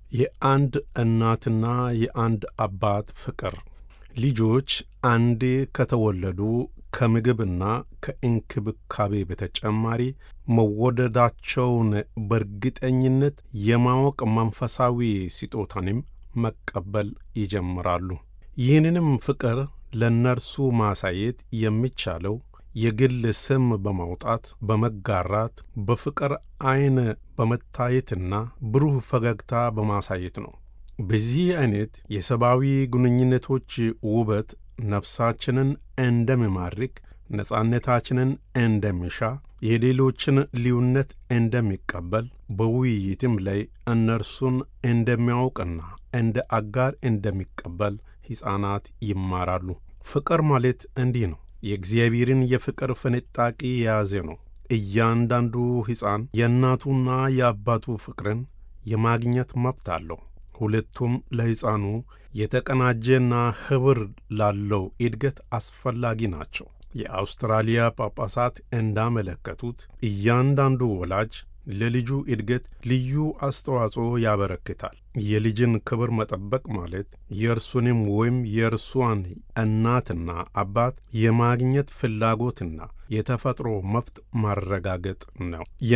የአንድ እናትና የአንድ አባት ፍቅር ልጆች አንዴ ከተወለዱ ከምግብና ከእንክብካቤ በተጨማሪ መወደዳቸውን በእርግጠኝነት የማወቅ መንፈሳዊ ስጦታንም መቀበል ይጀምራሉ። ይህንንም ፍቅር ለእነርሱ ማሳየት የሚቻለው የግል ስም በማውጣት በመጋራት በፍቅር ዐይን በመታየትና ብሩህ ፈገግታ በማሳየት ነው። በዚህ ዐይነት የሰብአዊ ግንኙነቶች ውበት ነፍሳችንን እንደሚማርክ፣ ነጻነታችንን እንደሚሻ፣ የሌሎችን ልዩነት እንደሚቀበል፣ በውይይትም ላይ እነርሱን እንደሚያውቅና እንደ አጋር እንደሚቀበል ሕፃናት ይማራሉ። ፍቅር ማለት እንዲህ ነው። የእግዚአብሔርን የፍቅር ፍንጣቂ የያዘ ነው። እያንዳንዱ ሕፃን የእናቱና የአባቱ ፍቅርን የማግኘት መብት አለው። ሁለቱም ለሕፃኑ የተቀናጀና ኅብር ላለው እድገት አስፈላጊ ናቸው። የአውስትራሊያ ጳጳሳት እንዳመለከቱት እያንዳንዱ ወላጅ ለልጁ እድገት ልዩ አስተዋጽኦ ያበረክታል። የልጅን ክብር መጠበቅ ማለት የእርሱንም ወይም የእርሷን እናትና አባት የማግኘት ፍላጎትና የተፈጥሮ መብት ማረጋገጥ ነው።